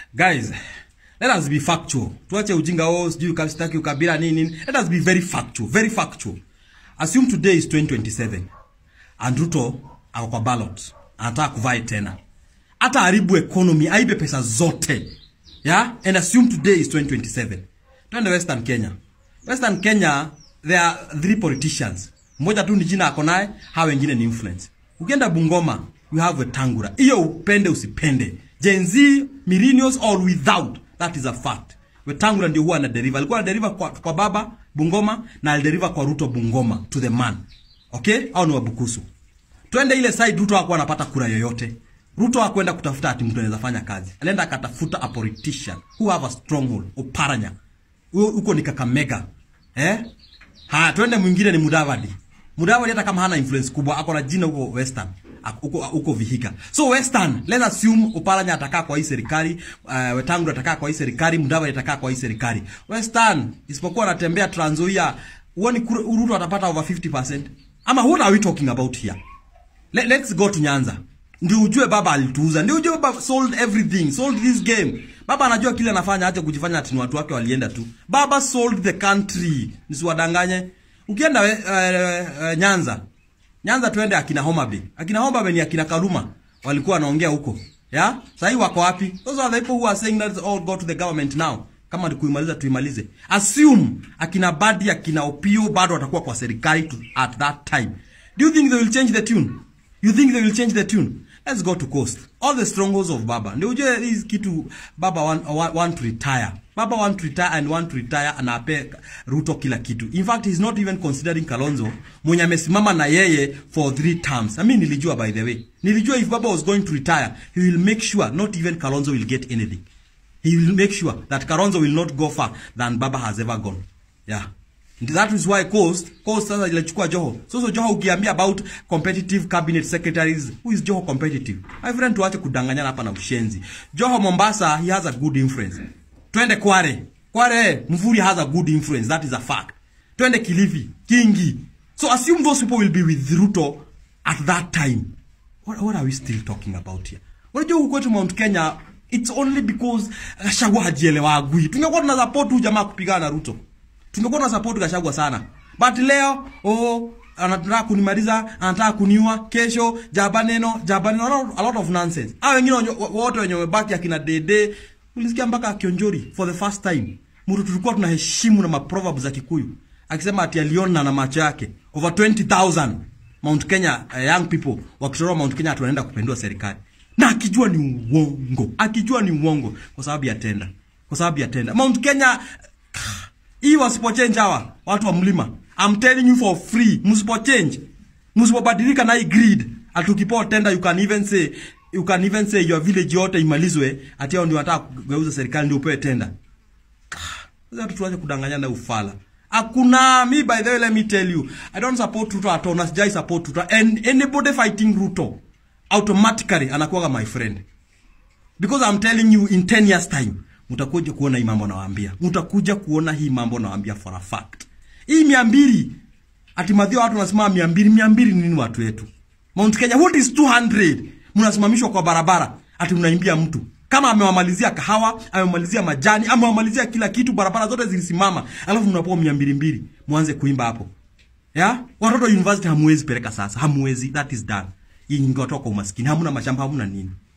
guys let us be factual tuache ujinga oh sijui ukastaki ukabila nini nini let us be very factual very factual assume today is 2027 and Ruto ako kwa ballot anataka kuvai tena hata haribu economy aibe pesa zote yeah and assume today is 2027 twende western kenya western kenya there are three politicians mmoja tu ni jina ako naye hawa wengine ni influence ukienda bungoma you have Wetangula hiyo upende usipende Gen Z millennials or without that is a fact Wetangula ndio huwa anaderiva alikuwa anaderiva kwa, kwa baba Bungoma na alideriva kwa Ruto Bungoma to the man okay au ni wabukusu twende ile side Ruto hakuwa anapata kura yoyote Ruto hakwenda kutafuta ati mtu anaweza fanya kazi alienda akatafuta a politician who have a stronghold Oparanya Huyo- huko ni Kakamega eh haya twende mwingine ni Mudavadi Mudavadi hata kama hana influence kubwa ako na jina huko Western ako- huko huko Vihika so Western let's assume Oparanya atakaa kwa hii serikali uh, Wetangula atakaa kwa hii serikali Mudavadi atakaa kwa hii serikali Western isipokuwa anatembea Trans Nzoia huoni kura- Ruto atapata over 50% ama what are we talking about here Let, let's go to Nyanza. Ndio ujue baba alituuza. Ndio ujue baba sold everything, sold this game. Baba anajua kile anafanya acha kujifanya ati ni watu wake walienda tu. Baba sold the country. Nisiwadanganye. Ukienda we, uh, uh, Nyanza. Nyanza tuende akina Homa Bay. Akina Homa Bay ni akina Kaluma walikuwa wanaongea huko. Yeah? Sasa hii wako wapi? Those are the people who are saying that all go to the government now. Kama ni kuimaliza tuimalize. Assume akina Badi akina Opio bado watakuwa kwa serikali to, at that time. Do you think they will change the tune? You think they will change the tune? Let's go to coast. All the strongholds of Baba. Ndio ujue hii kitu Baba want, want, want to retire. Baba want to retire and want to retire and ape Ruto kila kitu. In fact, he's not even considering Kalonzo mwenye amesimama na yeye for three terms. I mean, nilijua by the way. Nilijua if Baba was going to retire, he will make sure not even Kalonzo will get anything. He will make sure that Kalonzo will not go far than Baba has ever gone. Yeah. And that is why Coast, Coast sasa ilichukua Joho. So so Joho ukiambia about competitive cabinet secretaries, who is Joho competitive? My friend tuache kudanganyana hapa na ushenzi. Joho Mombasa, he has a good influence. Twende Kware. Kware, Mvuri has a good influence. That is a fact. Twende Kilifi, Kingi. So assume those people will be with Ruto at that time. What, what are we still talking about here? Unajua huko kwetu Mount Kenya, it's only because Gachagua hajielewagwi. Tungekuwa tuna support huyu jamaa kupigana na Ruto. Tungekuwa tuna support Gachagua sana. But leo oh anataka kunimaliza, anataka kuniua kesho, jaba neno, jaba neno, a lot, a lot of nonsense. Hao wengine wenye- wote wenye wamebaki akina Dede, ulisikia mpaka Kionjori for the first time. Mtu tulikuwa tunaheshimu na maproverb za Kikuyu. Akisema ati aliona na macho yake over 20,000 Mount Kenya uh, young people wakitoroa Mount Kenya ati wanaenda kupindua serikali. Na akijua ni uongo. Akijua ni uongo kwa sababu ya tenda. Kwa sababu ya tenda. Mount Kenya hii wasipochange hawa watu wa mlima. I'm telling you for free, msipochange. Msipobadilika na hii greed. Atukipoa tenda you can even say you can even say your village yote imalizwe ati hao ndio wanataka kugeuza serikali ndio upewe tenda. Sasa watu tuache kudanganyana na ufala. Hakuna me by the way let me tell you. I don't support Ruto at all. Na sijai support Ruto. And anybody fighting Ruto automatically anakuwa my friend. Because I'm telling you in 10 years time mtakuja kuona hii mambo nawaambia. Mtakuja kuona hii mambo nawaambia for a fact. Hii 200 ati madhio watu wanasema 200 200 ni nini watu wetu? Mount Kenya what is 200? Mnasimamishwa kwa barabara ati mnaimbia mtu. Kama amewamalizia kahawa, amemalizia majani, amewamalizia kila kitu, barabara zote zilisimama. Alafu mnapoa 200 mbili, mwanze kuimba hapo. Ya? Watoto university hamuwezi peleka sasa. Hamuwezi. That is done. Hii ingewatoka umaskini. Hamuna mashamba, hamuna nini.